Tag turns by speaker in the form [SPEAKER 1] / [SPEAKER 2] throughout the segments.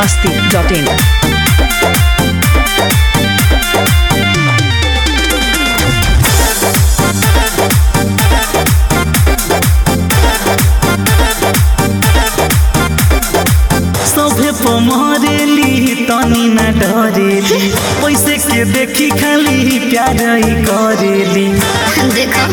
[SPEAKER 1] masti.in.
[SPEAKER 2] सभे पमरेली तनी न डरेली पैसे के देखी खाली प्यार ही करेली
[SPEAKER 3] देखो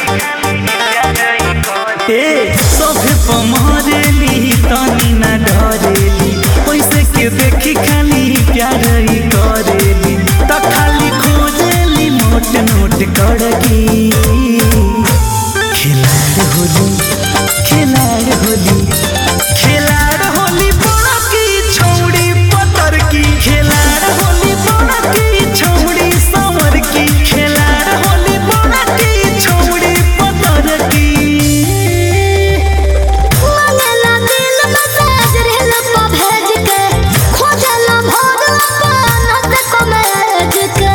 [SPEAKER 2] ए सभे पमरेली तनी न डरेली पैसे के देखी खाली प्यार ही करेली त खाली खोजेली नोट नोट कड़की खिलाड़ होली खिलाड़ होली खिलाड़ होली बड़ा की छौड़ी पतर की खिलाड़ होली बड़ा की छौड़ी समर की खिलाड़ होली बड़ा की छौड़ी पतर की
[SPEAKER 3] मंगला दिल मैसेज रेल पर भेज के खोजला भोर अपन को मैज के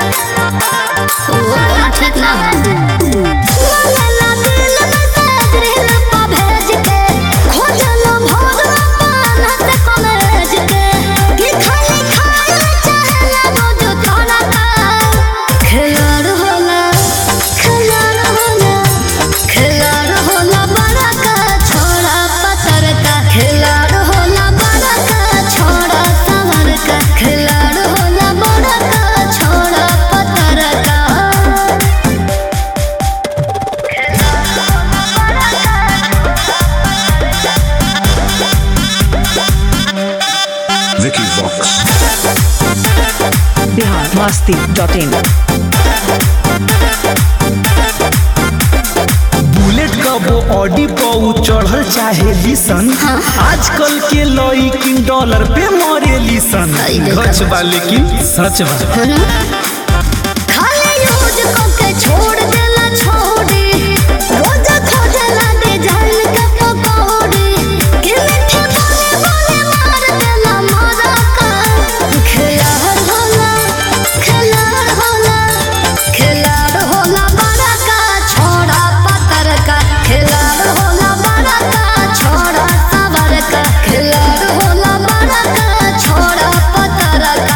[SPEAKER 3] वो ठीक ना मंगला दिल मैसेज रेल पर भेज के खोजला भोर अपन को मैज के कि खाली खाए चाहला रोज तोरा का खिलाड़ होला खिलाड़ होला खिलाड़ होला बड़ा का छोड़ा पतर का खिलाड़ होला बड़ा का छोड़ा सवर का खिलाड़ होला बड़ा का छोड़ा पतर का
[SPEAKER 4] Vicky Vox.
[SPEAKER 1] Bihar masti.in.
[SPEAKER 2] Bullet कबो ऑडी पौ चढ़ल चाहे लिसन आजकल के लइकिन डॉलर पे मरे लिसन
[SPEAKER 3] आई देखा।
[SPEAKER 2] गच बा लेकिन सच बा
[SPEAKER 3] खाली यूज करके छोड़ देला छोड़ी रोज खोजला डिजाइन के पकौड़ी कि मीठे बोले बोले मार देला मारा का खिलाड़ होला खिलाड़ होला खिलाड़ होला बड़ा का छोड़ा पतर का खिलाड़ होला बड़ा का छोड़ा सवर का खिलाड़ होला बड़ा का छोड़ा पतर का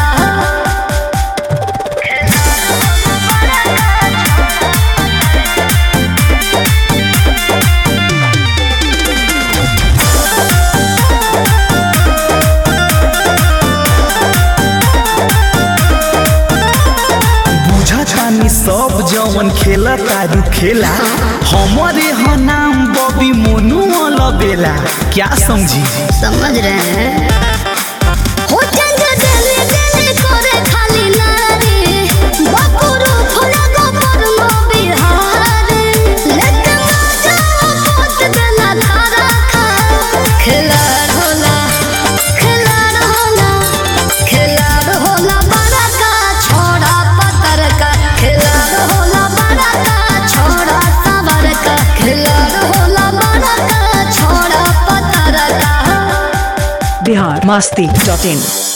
[SPEAKER 2] बुझतानी सब जवन खेला तारू खेला हमारे ह नाम बॉबी मोनू अलबेला क्या समझी
[SPEAKER 3] समझ रहे हैं हो चंद दिल दिल करे खाली नारी बकुरु फुलगो पर मो बिहार लेके मजा पोत देला धारा खा खिलाड़ होला खिलाड़ होला खिलाड़ होला बड़ा का छोड़ा पतर का खिलाड़ होला बड़ा का छोड़ा सवर का खिलाड़ होला बड़ा का छोड़ा पतर का
[SPEAKER 1] Bihar masti.in.